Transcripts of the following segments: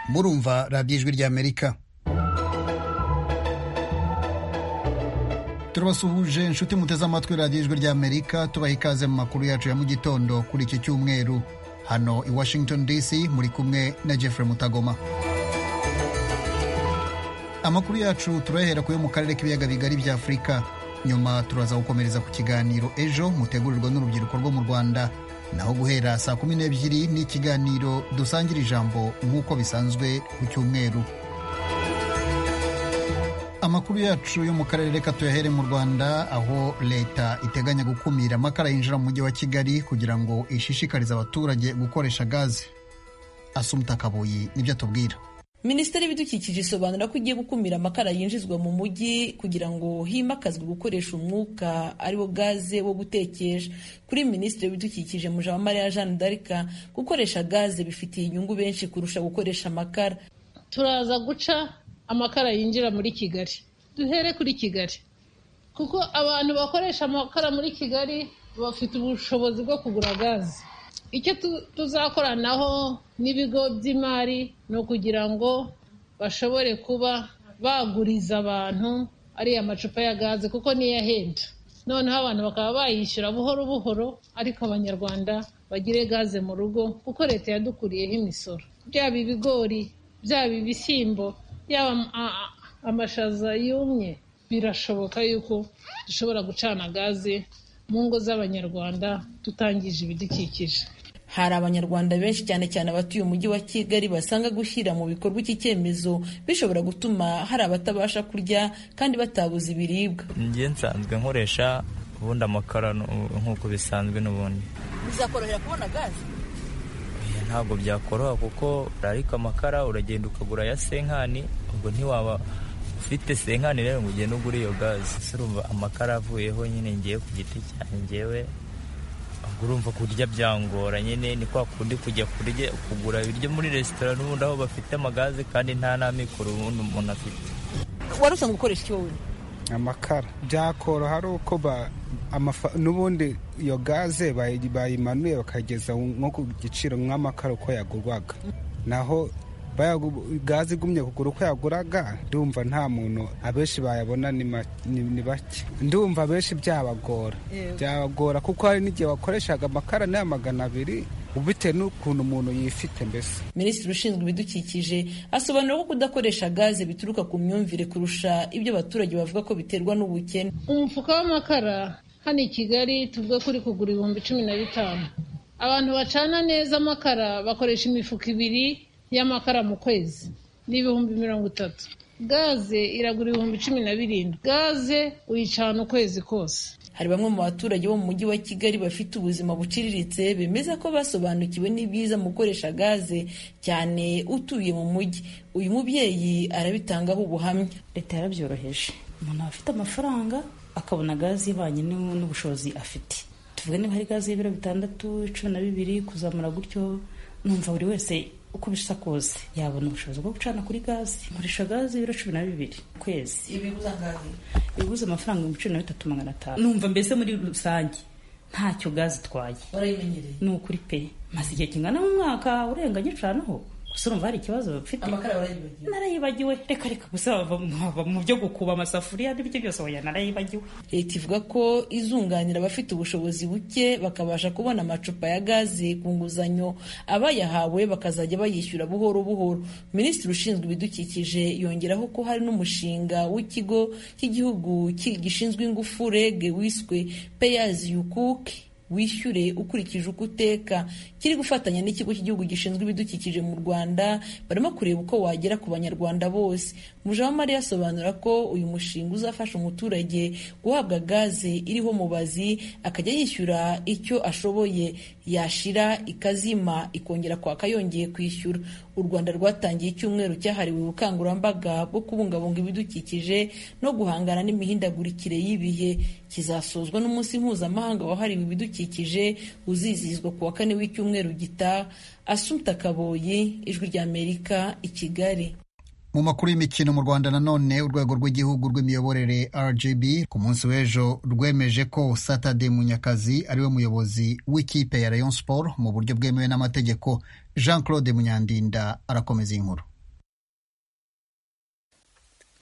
murumva radiyo ijwi ry'amerika turabasuhuje inshuti muteze amatwi radiyo ijwi ry'amerika tubaha ikaze mu makuru yacu ya mu gitondo kuri iki cyumweru hano i washington dc muri kumwe na jeffrey mutagoma amakuru yacu turayahera ku yo mu karere k'ibiyaga bigari bya afurika nyuma turaza gukomereza ku kiganiro ejo mutegurirwa n'urubyiruko rwo mu rwanda naho guhera saa kumi n'ebyiri ni ikiganiro dusangira ijambo nk'uko bisanzwe ku cyumweru amakuru yacu yo mu karere reka tuyahere mu rwanda aho leta iteganya gukumira amakara yinjira mu mujyi wa kigali kugira ngo ishishikarize abaturage gukoresha gaze asumuta kabuyi nibyo atubwira minisiteri y'ibidukikije isobanura ko igiye gukumira amakara yinjizwa mu mujyi kugira ngo himakazwe gukoresha umwuka ariwo gaze wo gutekesha kuri minisitiri w'ibidukikije mujawamariya jeanne d'arc gukoresha gaze bifitiye inyungu benshi kurusha gukoresha amakara turaza guca amakara yinjira muri kigali duhere kuri kigali kuko abantu bakoresha amakara muri kigali bafite ubushobozi bwo kugura gaze icyo tuzakoranaho n'ibigo by'imari ni ukugira ngo bashobore kuba baguriza abantu ariya macupa ya gaze kuko niyo ahenda noneho abantu bakaba bayishyura buhoro buhoro ariko abanyarwanda bagire gaze mu rugo kuko leta yadukuriyeho imisoro byaba ibigori byaba ibishyimbo yaba amashaza yumye birashoboka yuko dushobora gucana gaze mu ngo z'abanyarwanda tutangije ibidukikije hari abanyarwanda benshi cyane cyane abatuye umujyi wa kigali basanga gushyira mu bikorwa iki cyemezo bishobora gutuma hari abatabasha kurya kandi batabuze ibiribwa njye nsanzwe nkoresha ubundi amakara nk'uko bisanzwe n'ubundi bizakorohera kubona gaze ntabwo byakoroha kuko ariko amakara uragenda ukagura ya senkani ubwo ntiwaba ufite senkani rero ngo ugende ugure iyo gaze urumva amakara avuyeho nyine ngiye ku giti cyanjyewe urumva kurya byangora nyine ni kwa kundi kujya kurya kugura ibiryo muri resitora n'ubundi aho bafite amagaze kandi nta n'amikoro ubundi umuntu afite wari usanzwe ukoresha icyo wowe amakara byakoroha ari uko n'ubundi iyo gaze bayimanuye bakageza nko ku giciro nk'amakara uko yagurwaga naho gaze igumye kugura uko yaguraga ndumva nta muntu abenshi bayabona ni bake ndumva abenshi byabagora byabagora kuko hari n'igihe bakoreshaga amakara n'aya magana abiri bitewe n'ukuntu umuntu yifite mbese minisitiri ushinzwe ibidukikije asobanura ko kudakoresha gaze bituruka ku myumvire kurusha ibyo abaturage bavuga ko biterwa n'ubukene umufuka w'amakara hano i kigali tuvuga ko uri kugura ibihumbi cumi na bitanu abantu bacana neza amakara bakoresha imifuka ibiri y'amakara mu kwezi ni ibihumbi mirongo itatu gaze iragura ibihumbi cumi na birindwi gaze uyicana ukwezi kose hari bamwe mu baturage bo mu mujyi wa kigali bafite ubuzima buciriritse bemeza ko basobanukiwe n'ibyiza mu gukoresha gaze cyane utuye mu mujyi uyu mubyeyi arabitangaho ubuhamya leta yarabyoroheje umuntu aba afite amafaranga akabona gaze ibanye n'ubushobozi afite tuvuga niba hari gaze y'ibiro bitandatu cumi na bibiri kuzamura gutyo numva buri wese uko bisa kose yabona ubushobozi bwo gucana kuri gaze nkoresha gaze ibiro cumi na bibiri ku kwezi ibiguze amafaranga ibihumbi cumi na bitatu magana atanu numva mbese muri rusange ntacyo gaze itwaye ni ukuri pe maze igihe kingana n'umwaka urenganya icanaho gusa urumva hari ikibazo bafite narayibagiwe reka reka gusa bava mu byo gukuba amasafuriya n'ibyo byose wajya narayibagiwe leta ivuga ko izunganira abafite ubushobozi buke bakabasha kubona amacupa ya gaze ku nguzanyo abayahawe bakazajya bayishyura buhoro buhoro minisitiri ushinzwe ibidukikije yongeraho ko hari n'umushinga w'ikigo cy'igihugu gishinzwe ingufu reg wiswe peyazi yukuke wishyure ukurikije uko uteka kiri gufatanya n'ikigo cy'igihugu gishinzwe ibidukikije mu rwanda barimo kureba uko wagera ku banyarwanda bose mujawamariya asobanura ko uyu mushinga uzafasha umuturage guhabwa gaze iriho mubazi akajya yishyura icyo ashoboye yashira ikazima ikongera kwaka yongeye kwishyura u rwanda rwatangiye icyumweru cyahariwe ubukangurambaga bwo kubungabunga ibidukikije no guhangana n'imihindagurikire y'ibihe kizasozwa n'umunsi mpuzamahanga wahariwe ibidukikije uzizihizwa ku wa kane w'icyumweru gitaha asumta kaboyi ijwi ry'amerika i kigali mu makuru y'imikino mu rwanda nanone urwego rw'igihugu rw'imiyoborere rgb ku munsi w'ejo rwemeje ko satade munyakazi ariwe muyobozi w'ikipe ya rayon sport mu buryo bwemewe n'amategeko jean claude munyandinda arakomeza iyi nkuru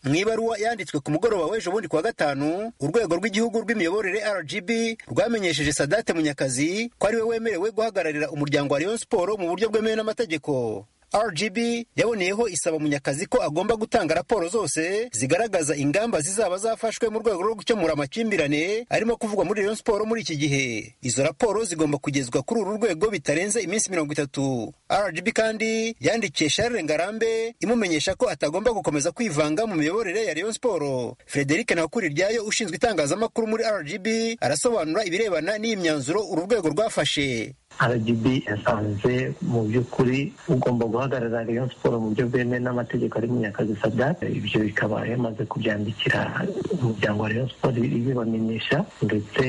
mu ibaruwa yanditswe ku mugoroba w'ejo bundi kuwa gatanu urwego rw'igihugu rw'imiyoborere rgb rwamenyesheje sadate munyakazi ko ariwe wemerewe guhagararira umuryango wa rayon siporo mu buryo bwemewe n'amategeko rgb yaboneyeho isaba munyakazi ko agomba gutanga raporo zose zigaragaza ingamba zizaba zafashwe mu rwego rwo gukemura amakimbirane arimo kuvugwa muri rayon siporo muri iki gihe izo raporo zigomba kugezwa kuri uru rwego bitarenze iminsi mirongo itatu rgb kandi yandikiye charles ngarambe imumenyesha ko atagomba gukomeza kwivanga mu miyoborere ya rayon siporo frederic nakuriryayo ushinzwe itangazamakuru muri rgb arasobanura ibirebana n'iyi myanzuro uru rwego rwafashe RGB yasanze mu by'ukuri ugomba guhagarara Rayon Sport mu buryo bwemewe n'amategeko ari Munyakazi Sadat ibyo bikaba yamaze kubyandikira umuryango wa Rayon Sport ibibamenyesha ndetse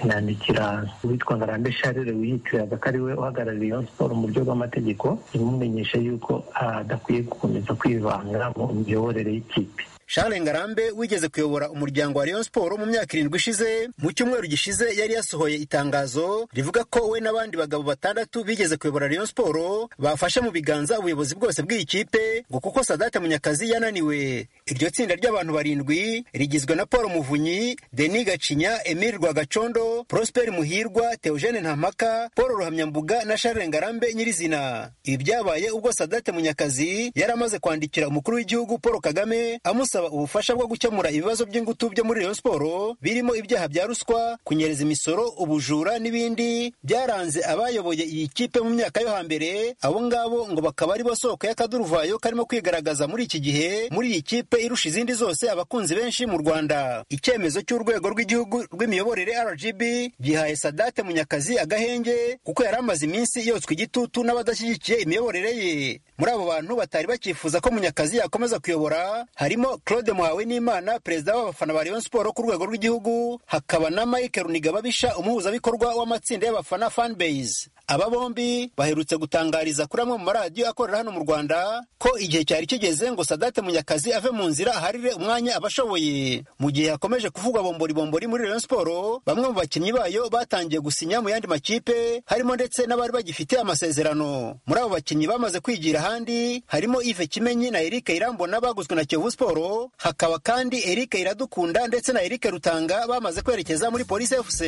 inandikira uwitwa Ngarambe Charles wiyitiraga ko ariwe uhagarara Rayon Sport mu buryo bw'amategeko imumenyesha yuko adakwiye gukomeza kwivanga mu miyoborere y'ikipe Charles Ngarambe wigeze kuyobora umuryango wa Rayon Sport mu myaka irindwi ishize mu cyumweru gishize yari yasohoye itangazo rivuga ko we n'abandi bagabo batandatu bigeze kuyobora Rayon Sport bafashe mu biganza ubuyobozi bwose bw'iyi kipe ngo kuko Sadate Munyakazi yananiwe iryo tsinda ry'abantu barindwi rigizwe na Paul Muvunyi Denis Gacinya Emile Rwagacondo Prosper Muhirwa Theogene Ntampaka Paul Ruhamyambuga na Charles Ngarambe nyirizina ibi byabaye ubwo Sadate Munyakazi yari amaze kwandikira umukuru w'igihugu Paul Kagame amusa gusaba ubufasha bwo gukemura ibibazo by'ingutu byo muri Rayon Sport birimo ibyaha bya ruswa kunyereza imisoro ubujura n'ibindi byaranze abayoboye iyi kipe mu myaka yo hambere abo ngabo ngo bakaba ari bo soko y'akaduruvayo karimo kwigaragaza muri iki gihe muri iyi kipe irusha izindi zose abakunzi benshi mu Rwanda icyemezo cy'urwego rw'igihugu rw'imiyoborere RGB gihaye Sadate Munyakazi agahenge kuko yari amaze iminsi yotswe igitutu n'abadashyigikiye imiyoborere ye muri abo bantu batari bakifuza ko Munyakazi yakomeza kuyobora harimo Claude Muhawe n'Imana perezida w'abafana ba Rayon Sport ku rwego rw'igihugu hakaba na Mike Runigababisha umuhuzabikorwa w'amatsinda y'abafana fanbase aba bombi baherutse gutangariza kuri amwe mu maradiyo akorera hano mu Rwanda ko igihe cyari kigeze ngo Sadate Munyakazi ave mu nzira aharire umwanya abashoboye mu gihe hakomeje kuvugwa bombori bombori muri Rayon Sport bamwe mu bakinnyi bayo batangiye gusinya mu yandi makipe harimo ndetse n'abari bagifite amasezerano muri abo bakinnyi bamaze kwigira ahandi harimo Yves Kimenyi na Eric Irambona baguzwe na Kiyovu Sport hakaba kandi Eric Iradukunda ndetse na Eric Rutanga bamaze kwerekeza muri Police FC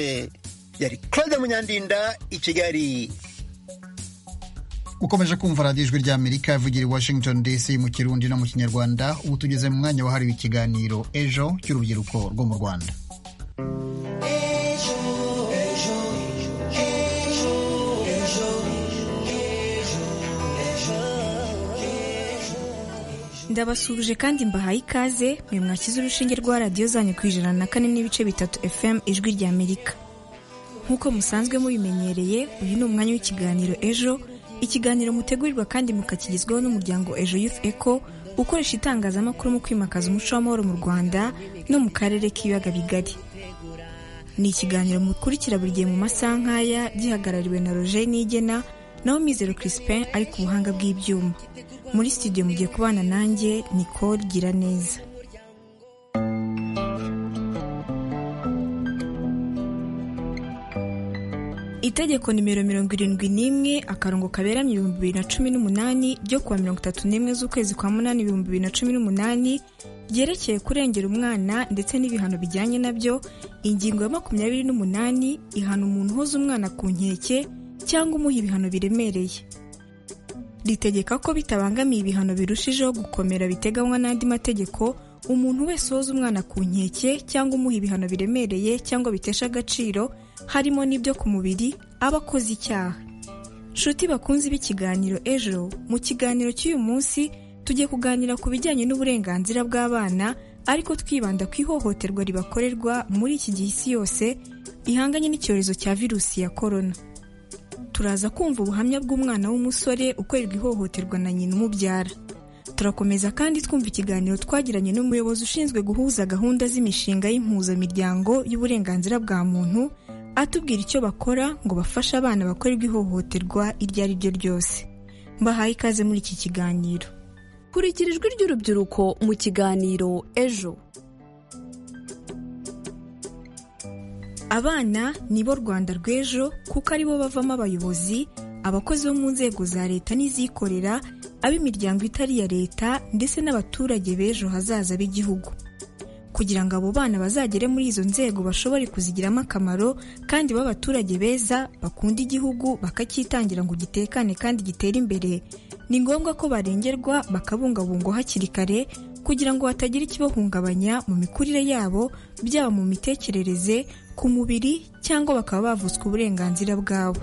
yari Claude Munyandinda i Kigali ukomeje kumva radiyo ijwi ry'amerika yavugira i washington dc mu kirundi no mu kinyarwanda ubu tugeze mu mwanya wahariwe ikiganiro ejo cy'urubyiruko rwo mu rwanda ndabasuhuje kandi mbahaye ikaze mwe mwakize urushinge rwa radiyo zanyu ku ijana na kane n'ibice bitatu fm ijwi rya amerika nk'uko musanzwe mubimenyereye uyu ni umwanya w'ikiganiro ejo ikiganiro mutegurirwa kandi mukakigezwaho n'umuryango ejo youth eco ukoresha itangazamakuru mu kwimakaza umuco w'amahoro mu rwanda no mu karere k'ibiyaga bigari ni ikiganiro mukurikira buri gihe mu masaha nk'aya gihagarariwe na roger nigena naho mizero crispin ari ku buhanga bw'ibyuma muri studio mugiye kubana nanjye nicole gira neza itegeko nimero mirongo irindwi n'imwe akarongo kaberamye ibihumbi bibiri na cumi n'umunani ryo kuwa mirongo itatu n'imwe z'ukwezi kwa munani ibihumbi bibiri na cumi n'umunani ryerekeye kurengera umwana ndetse n'ibihano bijyanye nabyo ingingo ya makumyabiri n'umunani ihana umuntu uhoza umwana ku nkeke cyangwa umuha ibihano biremereye ritegeka ko bitabangamiye ibihano birushijeho gukomera biteganywa n'andi mategeko umuntu wese woza umwana ku nkeke cyangwa umuha ibihano biremereye cyangwa bitesha agaciro harimo n'ibyo ku mubiri aba akoze icyaha nshuti bakunze b'ikiganiro ejo mu kiganiro cy'uyu munsi tugiye kuganira ku bijyanye n'uburenganzira bw'abana ariko twibanda ku ihohoterwa ribakorerwa muri iki gihe isi yose ihanganye n'icyorezo cya virusi ya korona turaza kumva ubuhamya bw'umwana w'umusore ukorerwa ihohoterwa na nyina umubyara turakomeza kandi twumva ikiganiro twagiranye n'umuyobozi ushinzwe guhuza gahunda z'imishinga y'impuzamiryango y'uburenganzira bwa muntu atubwira icyo bakora ngo bafashe abana bakorerwa ihohoterwa iryo ari ryo ryose mbahaye ikaze muri iki kiganiro kurikira ijwi ry'urubyiruko mu kiganiro ejo abana ni bo rwanda rw'ejo kuko aribo bavamo abayobozi abakozi bo mu nzego za leta n'izikorera ab'imiryango itari iya leta ndetse n'abaturage b'ejo hazaza b'igihugu kugira ngo abo bana bazagere muri izo nzego bashobore kuzigiramo akamaro kandi babe abaturage beza bakunda igihugu bakacyitangira ngo gitekane kandi gitere imbere ni ngombwa ko barengerwa bakabungabungwa hakiri kare kugira ngo hatagira ikibahungabanya mu mikurire yabo byaba mu mitekerereze ku mubiri cyangwa bakaba bavutswa uburenganzira bwabo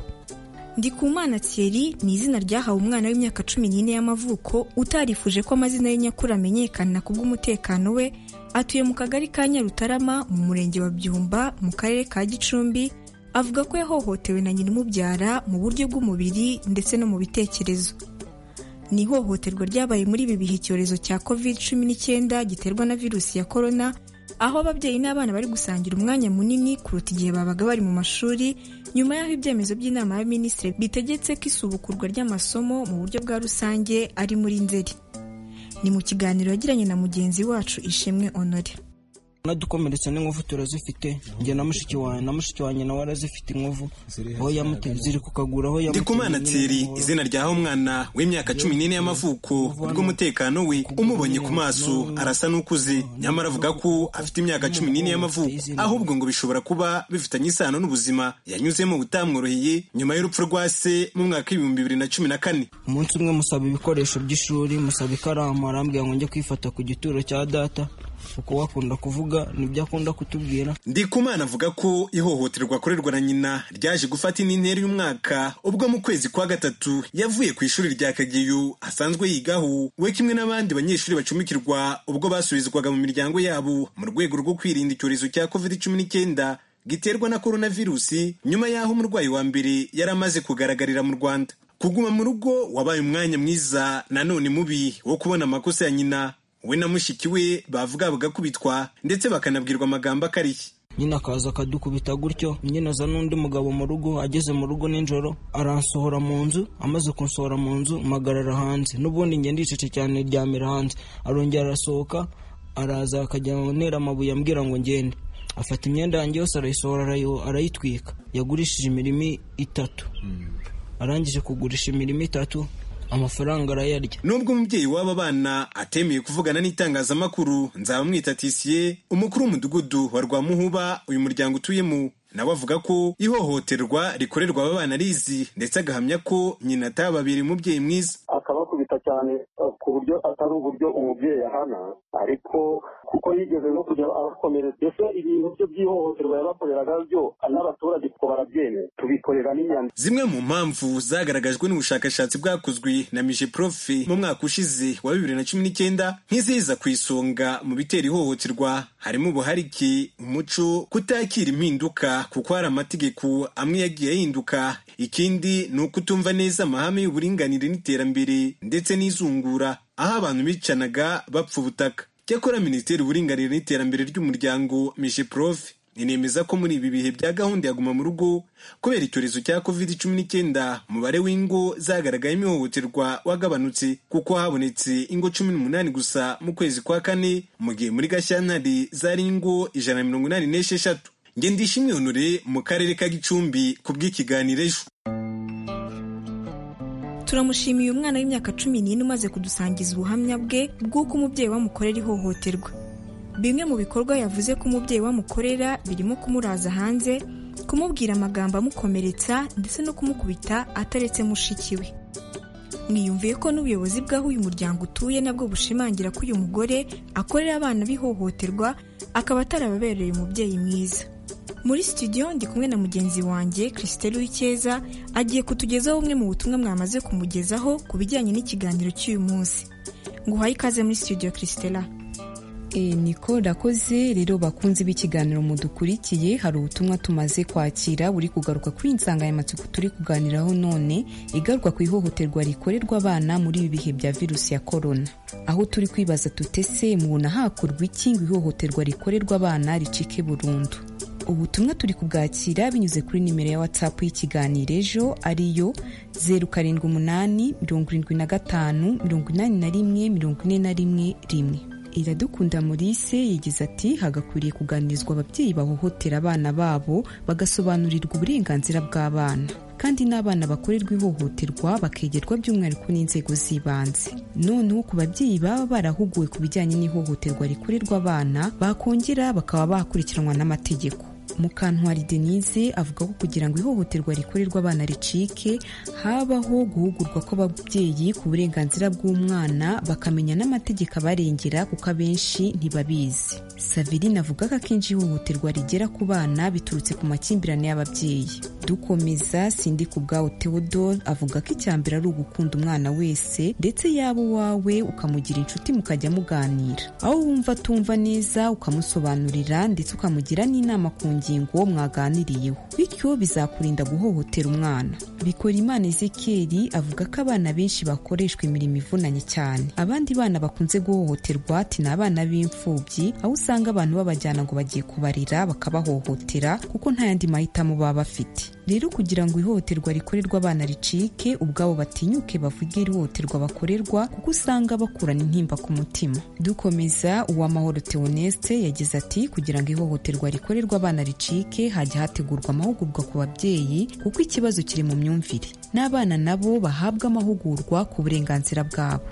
Ndikumana Thierry ni izina ryahawe umwana w'imyaka cumi n'ine y'amavuko utarifuje ko amazina ye nyakuri amenyekana ku bw'umutekano we atuye mu kagari ka Nyarutarama mu murenge wa Byumba mu karere ka Gicumbi avuga ko yahohotewe na nyina umubyara mu buryo bw'umubiri ndetse no mu bitekerezo ni ihohoterwa ryabaye muri ibi bihe icyorezo cya covid cumi n'icyenda giterwa na virusi ya korona aho ababyeyi n'abana bari gusangira umwanya munini kuruta igihe babaga bari mu mashuri nyuma y'aho ibyemezo by'inama y'abaminisitiri bitegetse ko isubukurwa ry'amasomo mu buryo bwa rusange ari muri nzeri ni mu kiganiro yagiranye na mugenzi wacu ishimwe honore nadukomeretse n'inkovu turazifite njye na mushiki wanjye na mushiki wanjye nawe arazifite inkovu aho yamuteye ziri ku kaguru aho yamuteye ndikumana tiri izina ryaho umwana w'imyaka cumi n'ine y'amavuko kubw'umutekano we umubonye ku maso arasa n'ukuze nyamara avuga ko afite imyaka cumi n'ine y'amavuko ahubwo ngo bishobora kuba bifitanye isano n'ubuzima yanyuzemo butamworoheye nyuma y'urupfu rwa se mu mwaka w'ibihumbi bibiri na cumi na kane umunsi umwe musaba ibikoresho by'ishuri musaba ikaramu arambwira ngo njye kwifata ku gituro cya data uko wakunda kuvuga nibyo akunda kutubwira ndikumana avuga ko ihohoterwa akorerwa na nyina ryaje gufata indi ntera y'umwaka ubwo mu kwezi kwa gatatu yavuye ku ishuri rya kageyo asanzwe yigaho we kimwe n'abandi banyeshuri bacumbikirwa ubwo basubizwaga mu miryango yabo mu rwego rwo kwirinda icyorezo cya covid cumi n'icyenda giterwa na coronavirusi nyuma y'aho umurwayi wa mbere yari amaze kugaragarira mu rwanda kuguma mu rugo wabaye umwanya mwiza nanone mubi wo kubona amakosa ya nyina we na mushiki we bavuga bagakubitwa ndetse bakanabwirwa amagambo akariye nyine akaza akadukubita gutyo nyine aza n'undi mugabo mu rugo ageze mu rugo nijoro aransohora mu nzu amaze kunsohora mu nzu mpagarara hanze n'ubundi njye ndicece cyane ryamira hanze arongera arasohoka araza akajya ntera amabuye ambwira ngo ngende afata imyenda yanjye yose arayisohora arayitwika yagurishije imirimo itatu arangije kugurisha imirimo itatu amafaranga arayarya nubwo umubyeyi w'aba bana atemeye kuvugana n'itangazamakuru nzabamwita tisiye umukuru w'umudugudu wa rwamuhuba uyu muryango utuyemo nawe avuga ko ihohoterwa rikorerwa aba bana arizi ndetse agahamya ko nyina atababera umubyeyi mwiza akabakubita cyane ku buryo atari uburyo umubyeyi ahana ariko kuko yigeze no kujya abakomereza mbese ibintu byo by'ihohoterwa yabakoreraga byo n'abaturage kuko barabyemera tubikorera n'inyandiko zimwe mu mpamvu zagaragajwe n'ubushakashatsi bwakozwe na mije profe mu mwaka ushize wa bibiri na cumi n'icyenda nk'iziza ku isonga mu bitera ihohoterwa harimo ubuharike umuco kutakira impinduka kuko hari amategeko amwe yagiye ahinduka ikindi ni ukutumva neza amahame y'uburinganire n'iterambere ndetse n'izungura aho abantu bicanaga bapfa ubutaka cyakora minisiteri y'uburinganire n'iterambere ry'umuryango mije profe inemeza ko muri ibi bihe bya gahunda ya guma mu rugo kubera icyorezo cya covid cumi n'icyenda umubare w'ingo zagaragayemo ihohoterwa wagabanutse kuko habonetse ingo cumi n'umunani gusa mu kwezi kwa kane mu gihe muri gashyantare zari ingo ijana na mirongo inani n'esheshatu ngendishimwe honore mu karere ka gicumbi ku bw'ikiganiro ejo turamushimiye umwana w'imyaka cumi n'ine umaze kudusangiza ubuhamya bwe bw'uko umubyeyi wamukorera ihohoterwa bimwe mu bikorwa yavuze ko umubyeyi wamukorera birimo kumuraza hanze kumubwira amagambo amukomeretsa ndetse no kumukubita ataretse mushiki we mwiyumviye ko n'ubuyobozi bw'aho uyu muryango utuye nabwo bushimangira ko uyu mugore akorera abana b'ihohoterwa akaba atarababereye umubyeyi mwiza muri studio ndi kumwe na mugenzi wanjye christelle w'icyeza agiye kutugezaho bumwe mu butumwa mwamaze kumugezaho ku bijyanye n'ikiganiro cy'uyu munsi nguhaye ikaze muri studio christella niko rakoze rero bakunze b'ikiganiro mudukurikiye hari ubutumwa tumaze kwakira buri kugaruka kuri iyi nsanganyamatsiko turi kuganiraho none igaruka ku ihohoterwa rikorerwa abana muri ibi bihe bya virusi ya korona aho turi kwibaza tutese mubona hakorwa iki ngo ihohoterwa rikorerwa abana ricike burundu ubutumwa turi kubwakira binyuze kuri nimero ya watsapu y'ikiganiro ejo ariyo zeru karindwi umunani mirongo irindwi na gatanu mirongo inani na rimwe mirongo ine na rimwe rimwe iradukunda Maurice yagize ati hagakwiriye kuganirizwa ababyeyi bahohotera abana babo bagasobanurirwa uburenganzira bw'abana kandi n'abana bakorerwa ihohoterwa bakegerwa by'umwihariko n'inzego z'ibanze noneho ku babyeyi baba barahuguwe ku bijyanye n'ihohoterwa rikorerwa abana bakongera bakaba bakurikiranwa n'amategeko mukantwari denise avuga ko kugira ngo ihohoterwa rikorerwa abana ricike habaho guhugurwa kw'ababyeyi ku burenganzira bw'umwana bakamenya n'amategeko abarengera kuko abenshi ntibabizi saverine avuga ko akenshi ihohoterwa rigera ku bana biturutse ku makimbirane y'ababyeyi dukomeza sindi ku bwawe theodore avuga ko icya mbere ari ugukunda umwana wese ndetse yaba uwawe ukamugira inshuti mukajya muganira aho wumva atumva neza ukamusobanurira ndetse ukamugira n'inama ku ngingo mwaganiriyeho bityo bizakurinda guhohotera umwana bikora imana ezekeri avuga ko abana benshi bakoreshwa imirimo ivunanye cyane abandi bana bakunze guhohoterwa ati ni abana b'imfubyi aho usanga abantu babajyana ngo bagiye kubarira bakabahohotera kuko nta yandi mahitamo baba bafite rero kugira ngo ihohoterwa rikorerwa abana ricike ubwabo batinyuke bavuge ihohoterwa bakorerwa kuko usanga bakurana intimba ku mutima dukomeza uwamahoro teoneste yagize ati kugira ngo ihohoterwa rikorerwa abana ricike hajya hategurwa amahugurwa ku babyeyi kuko ikibazo kiri mu myumvire n'abana nabo bahabwa amahugurwa ku burenganzira bwabo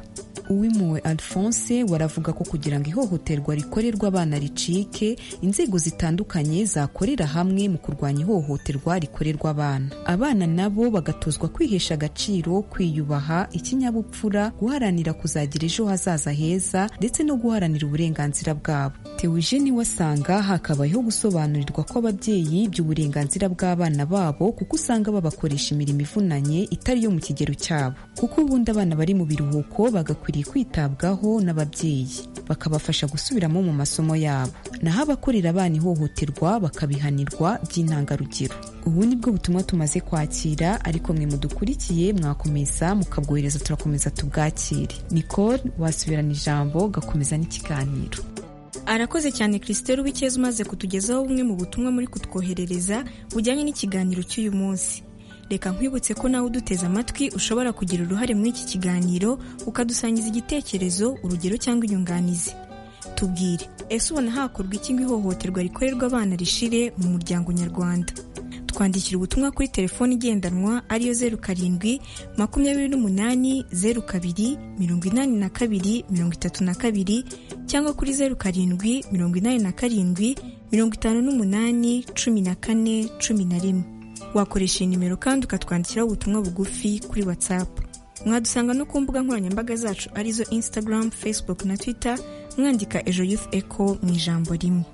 uwimpuwe alphonse waravuga ko kugira ngo ihohoterwa rikorerwa abana ricike inzego zitandukanye zakorera hamwe mu kurwanya ihohoterwa rikorerwa abana abana nabo bagatozwa kwihesha agaciro kwiyubaha ikinyabupfura guharanira kuzagira ejo hazaza heza ndetse no guharanira uburenganzira bwabo tewujeni wasanga hakabayeho gusobanurirwa kw'ababyeyi by'uburenganzira bw'abana babo kuko usanga babakoresha imirimo ivunanye itari iyo mu kigero cyabo kuko ubundi abana bari mu biruhuko bagakwiriye kwitabwaho n'ababyeyi bakabafasha gusubiramo mu masomo yabo naho abakorera abana ihohoterwa bakabihanirwa by'intangarugero ubu nibwo butumwa tumaze kwakira ariko mwe mudukurikiye mwakomeza mukabwohereza turakomeza tubwakire nicole wasubirana ijambo gakomeza n'ikiganiro arakoze cyane christelle w'ikeza umaze kutugezaho bumwe mu butumwa muri kutwoherereza bujyanye n'ikiganiro cy'uyu munsi reka nkwibutse ko nawe uduteze amatwi ushobora kugira uruhare muri iki kiganiro ukadusangiza igitekerezo urugero cyangwa inyunganizi tubwire ese ubona hakorwa iki ngo ihohoterwa rikorerwa abana rishire mu muryango nyarwanda twandikira ubutumwa kuri telefone igendanwa ariyo zeru karindwi makumyabiri n'umunani zeru kabiri mirongo inani na kabiri mirongo itatu na kabiri cyangwa kuri zeru karindwi mirongo inani na karindwi mirongo itanu n'umunani cumi na kane cumi na rimwe wakoresha iyi nimero kandi ukatwandikiraho ubutumwa bugufi kuri watsapu mwadusanga no ku mbuga nkoranyambaga zacu arizo instagram facebook na twitter mwandika ejo youth eco mu ijambo rimwe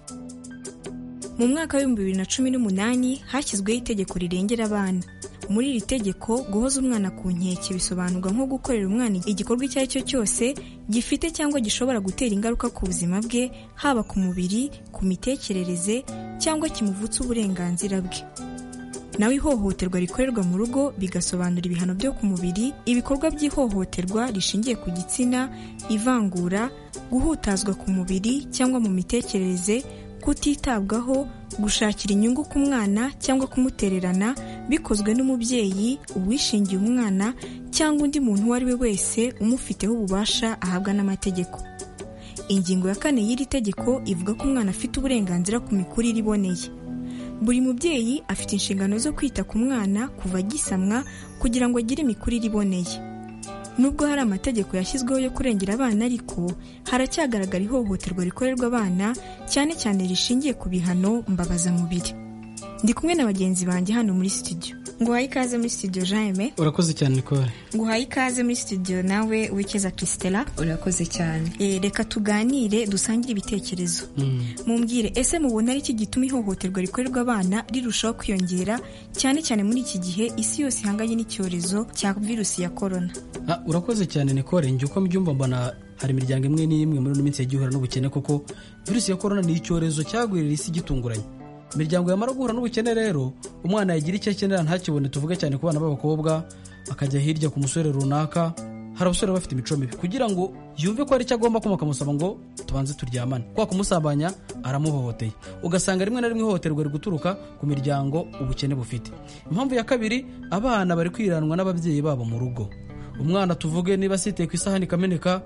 mu mwaka w'ibihumbi bibiri na cumi n'umunani hashyizweho itegeko rirengera abana muri iri tegeko guhoza umwana ku nkeke bisobanurwa nko gukorera umwana igikorwa icyo ari cyo cyose gifite cyangwa gishobora gutera ingaruka ku buzima bwe haba ku mubiri ku mitekerereze cyangwa kimuvutsa uburenganzira bwe nawe ihohoterwa rikorerwa mu rugo bigasobanura ibihano byo ku mubiri ibikorwa by'ihohoterwa rishingiye ku gitsina ivangura guhutazwa ku mubiri cyangwa mu mitekerereze kutitabwaho gushakira inyungu ku mwana cyangwa kumutererana bikozwe n'umubyeyi uwishingiye umwana cyangwa undi muntu uwo ari we wese umufiteho ububasha ahabwa n'amategeko ingingo ya kane y'iri tegeko ivuga ko umwana afite uburenganzira ku mikurire iboneye buri mubyeyi afite inshingano zo kwita ku mwana kuva agisamwa kugira ngo agire imikurire iboneye nubwo hari amategeko yashyizweho yo kurengera abana ariko haracyagaragara ihohoterwa rikorerwa abana cyane cyane rishingiye ku bihano mbabazamubiri ndi kumwe na bagenzi banjye hano muri studio nguhaye ikaze muri studio jaime urakoze cyane nicole nguhaye ikaze muri studio nawe wikeza christela urakoze cyane e, reka tuganire dusangire ibitekerezo Mm. mumbwire ese mubona ari iki gituma ihohoterwa rikorerwa abana rirushaho kwiyongera cyane cyane muri iki gihe isi yose ihanganye n'icyorezo cya virusi ya korona Ah, urakoze cyane nicole njye uko mbyumva mbona hari imiryango imwe n'imwe muri ino minsi yagiye ihura n'ubukene kuko virusi ya korona ni icyorezo cyagwirira isi gitunguranye imiryango yamara guhura n'ubukene rero umwana yagira icyo akenera ntakibone tuvuge cyane ku bana b'abakobwa akajya hirya ku musore runaka hari abasore baba bafite imico mibi kugira ngo yumve ko hari icyo agomba kuma akamusaba ngo tubanze turyamane kwa kumusabanya aramuhohoteye ugasanga rimwe na rimwe ihohoterwa riri guturuka ku miryango ubukene bufite impamvu ya kabiri abana bari kwiranwa n'ababyeyi babo mu rugo umwana tuvuge niba asiteye ku isahani ikameneka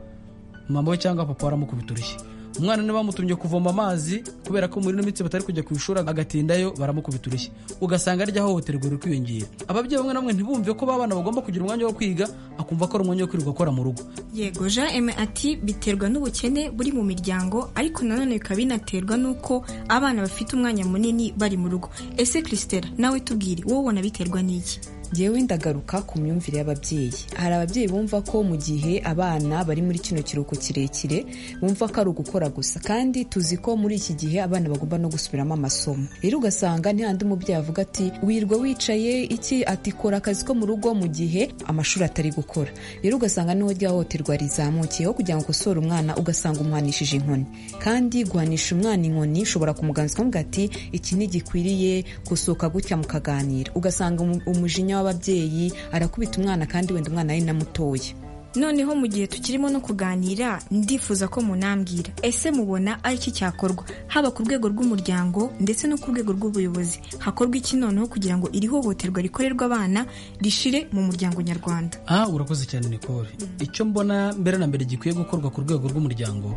mama we cyangwa papa we aramukubita urushyi umwana ntibamutumye kuvoma amazi kubera ko muri ino minsi batari kujya ku ishuri agatindayo baramukubita urushyi ugasanga arya hohoterwa riri kwiyongera ababyeyi bamwe na bamwe ntibumve ko babana bagomba kugira umwanya wo kwiga akumva ko ari umwanya wo kwirirwa akora mu rugo yego jean eme ati biterwa n'ubukene buri mu miryango ariko nanone bikaba binaterwa n'uko abana bafite umwanya munini bari mu rugo ese christela nawe tubwire wowe ubona biterwa n'iki ngewe ndagaruka ku myumvire y'ababyeyi hari ababyeyi bumva ko mu gihe abana bari muri kino kiruhuko kirekire bumva ko ari ugukora gusa kandi tuzi ko muri iki gihe abana bagomba no gusubiramo amasomo rero ugasanga ntihandi umubyeyi avuga ati wirwa wicaye iki ati kora akazi ko mu rugo mu gihe amashuri atari gukora rero ugasanga niho rya hohoterwa rizamukiyeho kugira ngo ukosore umwana ugasanga umuhanishije inkoni kandi guhanisha umwana inkoni ushobora kumuganza ukavuga ati iki ntigikwiriye gusohoka gutya mukaganira ugasanga umu- umujinya w'ababyeyi arakubita umwana kandi wenda umwana ari na mutoya noneho mu gihe tukirimo no kuganira ndifuza ko munambwira ese mubona ari iki cyakorwa haba ku rwego rw'umuryango ndetse no ku rwego rw'ubuyobozi hakorwa iki noneho kugira ngo iri hohoterwa rikorerwa abana rishire mu muryango nyarwanda aha urakoze cyane nikore icyo mbona mbere na mbere gikwiye gukorwa ku rwego rw'umuryango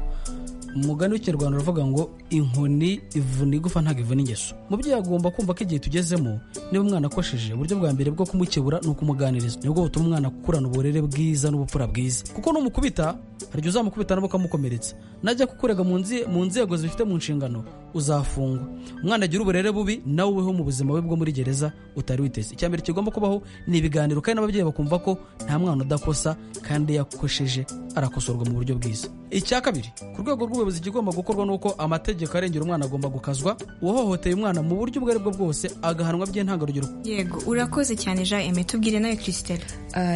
umugani w'ikinyarwanda uravuga ngo inkoni ivuna igufa ntabwo ivuna ingeso mubyeyi agomba kumva ko igihe tugezemo niba umwana akosheje uburyo bwa mbere bwo kumukebura ni ukumuganiriza nibwo butuma umwana gukurana uburere bwiza n'ubupfura bwiza kuko numukubita hari igihe uzamukubita nabo ukamukomeretsa najya kukurega mu nzi- mu nzego zibifite mu nshingano uzafungwa umwana agira uburere bubi nawe ubeho mu buzima bwe bwo muri gereza utari witeze icya mbere kigomba kubaho ni ibiganiro kandi n'ababyeyi bakumva ko nta mwana udakosa kandi iyo yakosheje arakosorwa mu buryo bwiza icya kabiri ku rwego rw'ubuyobozi igigomba gukorwa ni uko amategeko arengera umwana agomba gukazwa uwahohoteye umwana mu buryo ubwo ari bwo bwose agahanwa by'intangarugero yego urakoze cyane jean eme tubwire nawe christela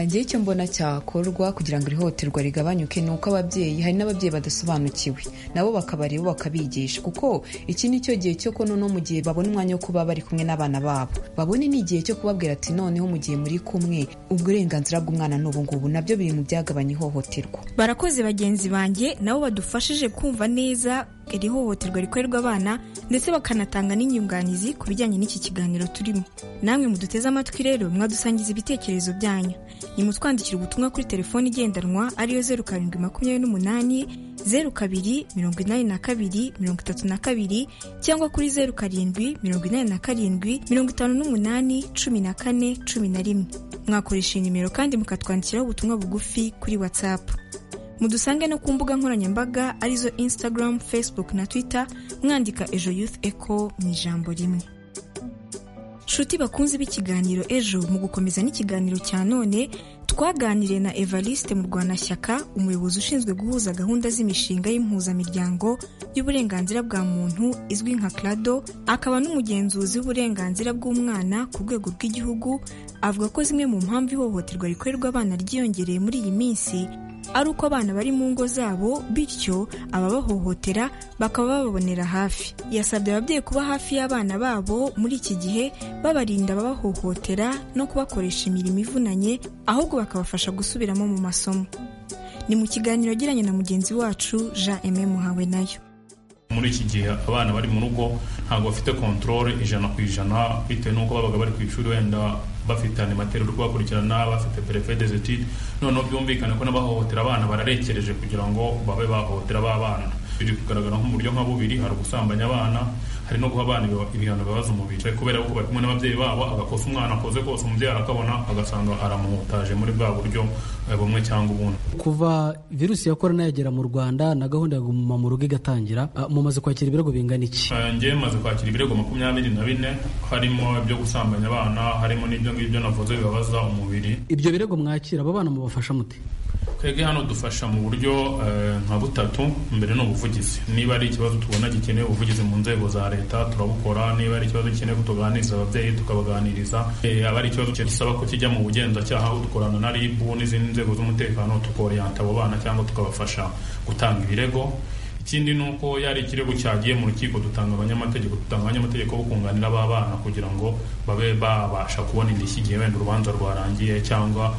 ngewe icyo mbona cyakorwa kugira ngo iri hohoterwa rigabanyuke ni uko ababyeyi hari n'ababyeyi badasobanukiwe nabo bakabareba bakabigisha kuko iki ni cyo gihe cyo ko noneho mu gihe babona umwanya wo kuba bari kumwe n'abana babo babone n'igihe cyo kubabwira ati noneho mu gihe muri kumwe uburenganzira bw'umwana ni ubu ngubu nabyo biri mu byagabanya ihohoterwa barakoze bagenzi banjye nabo badufashije kumva neza iri hohoterwa rikorerwa abana ndetse bakanatanga n'inyunganizi ku bijyanye n'iki kiganiro turimo namwe muduteze amatwi rero mwadusangiza ibitekerezo byanyu nimutwandikira ubutumwa kuri telefoni igendanwa ariyo zeru karindwi makumyabiri n'umunani zeru kabiri mirongo inani na kabiri mirongo itatu na kabiri cyangwa kuri zeru karindwi mirongo inani na karindwi mirongo itanu n'umunani cumi na kane cumi na rimwe mwakoresha iyi nimero kandi mukatwandikiraho ubutumwa bugufi kuri watsapu mudusange no ku mbuga nkoranyambaga arizo instagram facebook na twitter mwandika ejo youth echo mu ijambo rimwe nshuti bakunze b'ikiganiro ejo mu gukomeza n'ikiganiro cya none twaganiriye na evariste mu rwanashyaka umuyobozi ushinzwe guhuza gahunda z'imishinga y'impuzamiryango y'uburenganzira bwa muntu izwi nka crado akaba n'umugenzuzi w'uburenganzira bw'umwana ku rwego rw'igihugu avuga ko zimwe mu mpamvu ihohoterwa rikorerwa abana ryiyongereye muri iyi minsi ari uko abana bari mu ngo zabo bityo ababahohotera bakaba bababonera hafi yasabye ababyeyi kuba hafi y'abana babo muri iki gihe babarinda ababahohotera no kubakoresha imirimo ivunanye ahubwo bakabafasha gusubiramo mu masomo ni mu kiganiro agiranye na mugenzi wacu jean aime muhawe nayo muri iki gihe abana bari mu rugo ntabwo bafite kontorore ijana ku ijana bitewe n'uko babaga bari ku ishuri wenda bafite animateri uri kubakurikirana bafite perefe dezetide noneho byumvikane ko n'abahohotera abana bararekereje kugira ngo babe bahohotera ba bana biri kugaragara nko mu buryo nka bubiri hari ukusambanya abana hari no guha abana ibiba- ibihano bibabaza umubiri kubera ko bari kumwe n'ababyeyi babo agakosa umwana akoze kose umubyeyi arakabona agasanga aramuhutaje muri bwa buryo eh, bumwe cyangwa ubundi kuva virusi ya korona yagera mu rwanda na gahunda ya guma mu rugo igatangira ah, mumaze kwakira ibirego bingana iki Eh, njye maze kwakira ibirego makumyabiri na bine harimo ibyo gusambanya abana harimo n'ibyo ngibyo navuze bibabaza umubiri ibyo birego mwakira aba bana mubafasha mute twebwe hano dufasha mu buryo eh, nka butatu mbere ni ubuvugizi niba ari ikibazo tubona gikeneye ubuvugizi mu nzego za leta turabukora niba ari ikibazo gikeneye ko tuganiriza ababyeyi tukabaganiriza Eh, yaba ari ikibazo gisaba ko kijya mu bugenzacyaha aho dukorana na rib n'izindi nzego z'umutekano tukoreyanta abo bana cyangwa tukabafasha gutanga ibirego ikindi ni uko yari ikirego cyagiye mu rukiko dutanga abanyamategeko dutanga abanyamategeko bo kunganira aba bana kugira ngo babe babasha kubona indishyi igihe wenda urubanza rwarangiye cyangwa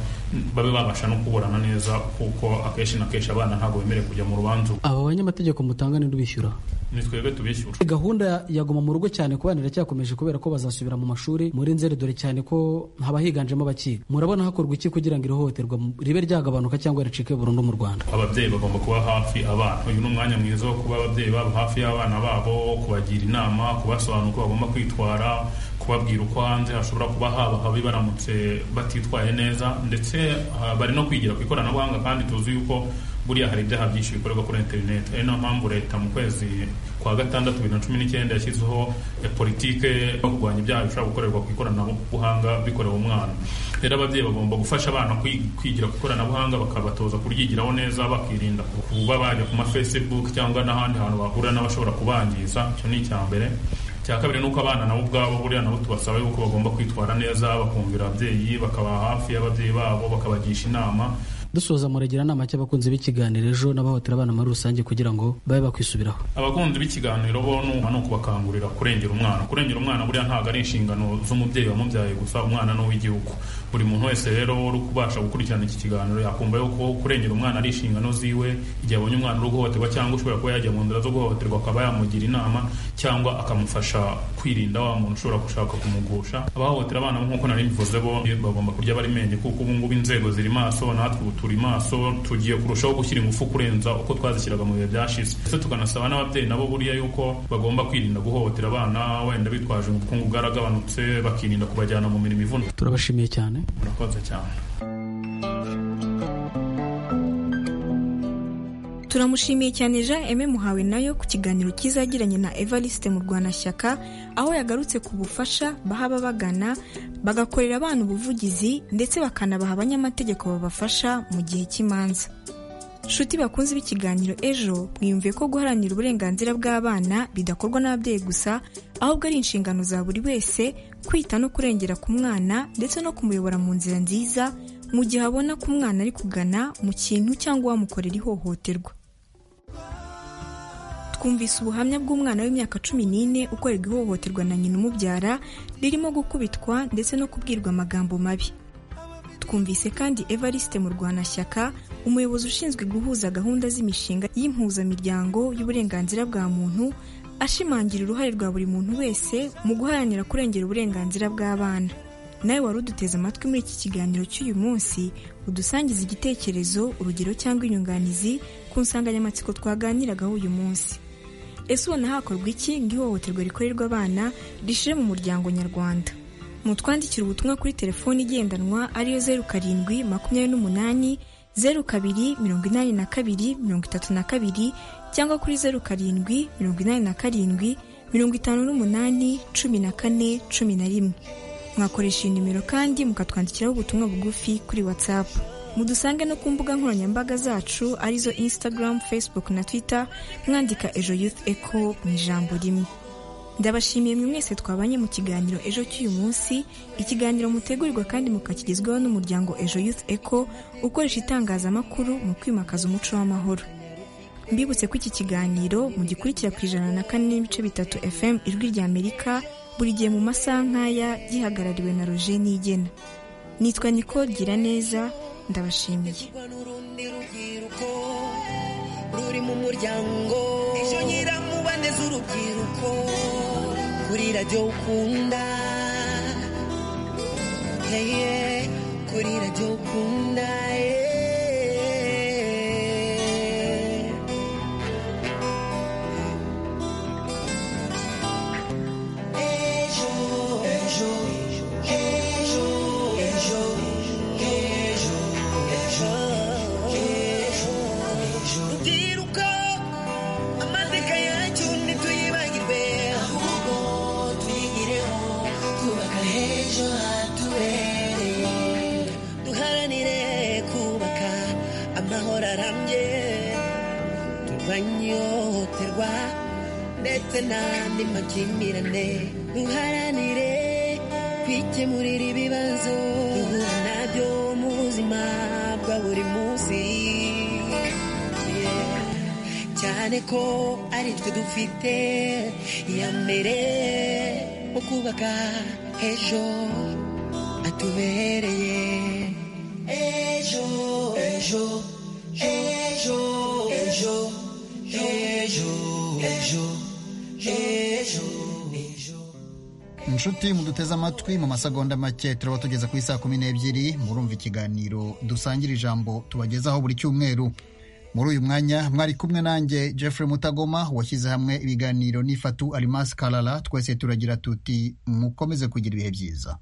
babe babasha no kuburana neza kuko akenshi na kenshi abana ntabwo bemerewe kujya mu rubanza aba banyamategeko mutanga ni bishyura ni twebwe tubishyura gahunda yaguma mu rugo cyane ku bana iracyakomeje kubera ko bazasubira mu mashuri muri nzeri dore cyane ko haba higanjemo abakiga murabona hakorwa iki kugira ngo ihohoterwa ribe ryagabanuka cyangwa ricike burundu mu rwanda ababyeyi bagomba kuba hafi abana uyu ni umwanya mwiza wo kuba ababyeyi babo hafi y'abana babo kubagira inama kubasobanura uko bagomba kwitwara kubabwira uko hanze hashobora kuba haba habi baramutse batitwaye neza ndetse bari no kwigira ku ikoranabuhanga kandi tuzi yuko buriya hari ibyaha byinshi bikorerwa kuri interineti ari nayo mpamvu leta mu kwezi kwa gatandatu bibiri na cumi n'icyenda yashyizeho politike yo kurwanya ibyaha bishobora gukorerwa ku ikoranabuhanga bikorewe umwana rero ababyeyi bagomba gufasha abana kwigira ku ikoranabuhanga bakabatoza kuryigiraho neza bakirinda kuba bajya ku ma facebook cyangwa n'ahandi hantu bahurira n'abashobora kubangiza icyo ni icya mbere cya kabiri ni uko abana nabo ubwabo buriya nabo tubasaba yuko bagomba kwitwara neza bakumvira ababyeyi bakaba hafi y'ababyeyi babo bakabagisha inama dusoza muragira inama cy'abakunzi b'ikiganiro ejo n'abahotera abana muri rusange kugira ngo babe bakwisubiraho abakunzi b'ikiganiro bo ni ukubakangurira kurengera umwana kurengera umwana buriya ntabwo ari inshingano z'umubyeyi wamubyaye gusa umwana ni uw'igihugu buri muntu wese rero uri kubasha gukurikirana iki kiganiro yakumva yuko kurengera umwana ari inshingano ziwe igihe abonye umwana uri guhohoterwa cyangwa ushobora kuba yajya mu nzira zo guhohoterwa akaba yamugira inama cyangwa akamufasha kwirinda wa muntu ushobora gushaka kumugusha abahohotera abana nk'uko nari mbivuze bo bagomba kurya bari menge kuko ubu ngubu inzego ziri maso natwe ubu turi maso tugiye kurushaho gushyira ingufu kurenza uko twazishyiraga mu bihe byashize ndetse tukanasaba n'ababyeyi nabo buriya yuko bagomba kwirinda guhohotera abana wenda bitwaje ubukungu bwaragabanutse bakirinda kubajyana mu mirimo ivuna turabashimiye cyane murakoze cyane turamushimiye cyane jean eme muhawe nayo ku kiganiro kizagiranye na evariste mu rwanashyaka aho yagarutse ku bufasha bahaba bagana bagakorera abana ubuvugizi ndetse bakanabaha abanyamategeko babafasha mu gihe cy'imanza nshuti bakunze b'ikiganiro ejo mwiyumviye ko guharanira uburenganzira bw'abana bidakorwa n'ababyeyi gusa ahubwo ari inshingano za buri wese kwita no kurengera ku mwana ndetse no kumuyobora mu nzira nziza mu gihe abona ko umwana ari kugana mu kintu cyangwa wamukorera ihohoterwa twumvise ubuhamya bw'umwana w'imyaka cumi n'ine ukorerwa ihohoterwa na nyina umubyara ririmo gukubitwa ndetse no kubwirwa amagambo mabi twumvise kandi evariste mu rwanashyaka umuyobozi ushinzwe guhuza gahunda z'imishinga y'impuzamiryango y'uburenganzira bwa muntu ashimangira uruhare rwa buri muntu wese mu guharanira kurengera uburenganzira bw'abana nawe wari uduteze amatwi muri iki kiganiro cy'uyu munsi udusangiza igitekerezo urugero cyangwa inyunganizi ku nsanganyamatsiko twaganiragaho uyu munsi ese ubona hakorwa iki ngo ihohoterwa rikorerwa abana rishire mu muryango nyarwanda mutwandikira ubutumwa kuri telefoni igendanwa ariyo zeru karindwi makumyabiri n'umunani zeru kabiri mirongo inani na kabiri mirongo itatu na kabiri cyangwa kuri zeru karindwi mirongo inani na karindwi mirongo itanu n'umunani cumi na kane cumi na rimwe mwakoresha iyi nimero kandi mukatwandikiraho ubutumwa bugufi kuri whatsapp mudusange no ku mbuga nkoranyambaga zacu arizo instagram facebook na twitter mwandika ejo youth echo mu ijambo rimwe ndabashimiye mwe mwese twabanye mu kiganiro ejo cy'uyu munsi ikiganiro mutegurirwa kandi mukakigezwaho n'umuryango ejo youth echo ukoresha itangazamakuru mu kwimakaza umuco w'amahoro mbibutse ko iki kiganiro mugikurikira ku ijana na kane n'ibice bitatu fm ijwi rya amerika buri gihe mu masaha nk'aya gihagarariwe na roje nigena nitwa niko gira neza ndabashimiye ruri mu muryango ejo nyiramubane z'urubyiruko kuri radiyo ukunda yeye kuri radiyo ukunda banyoterwa ndetse n'andi makimbirane duharanire kwikemurira ibibazo duhura nabyo mu buzima bwa buri munsi cyane ko ari twe dufite iya mbere mu kubaka ejo atubereye ejo ejo ejo ejo ejo ejo ejo inshuti muduteze amatwi mu masegonda make turaba tugeze ku isaa kumi n'ebyiri murumva ikiganiro dusangira ijambo tubagezaho buri cyumweru muri uyu mwanya mwari kumwe nanjye Jeffrey mutagoma washyize hamwe ibiganiro n'ifatu arimasi karara twese turagira tuti mukomeze kugira ibihe byiza